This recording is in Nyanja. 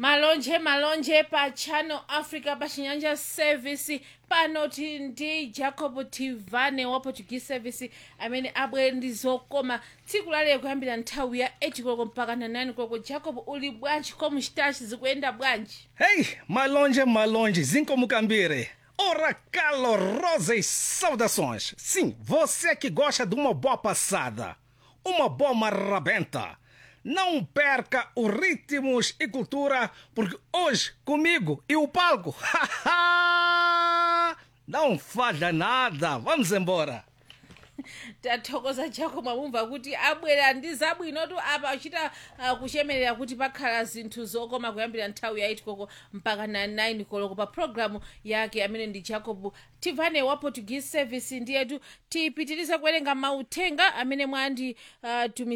malonje malonje pa channel africa pa chinyanja service panoti ndi jacob tivane wa portuguese service amene abwere ndi zokoma tsiku lalero kuyambira nthawi ya 8 koloko mpaka na 9 koloko jacob uli bwanji como chitachi zikuyenda bwanji Hey, malonje, malonje, Zincomukambire. Ora calorosas saudações. Sim, você que gosta de uma boa passada, uma boa marrabenta. Não perca os ritmos e cultura, porque hoje, comigo e o palco, não falha nada. Vamos embora. tathokoza jacob mwamumva kuti abwera ndi zabwinotu apa achita uh, kuchemerera kuti pakhala zinthu zokoma kuyambira nthawi ya 8 koloko mpaka na 9 koloko pa programu yake amene ndi jacob tivane wa portuguese service ndiyetu tipitiriza kuwerenga mauthenga amene mwandi uh,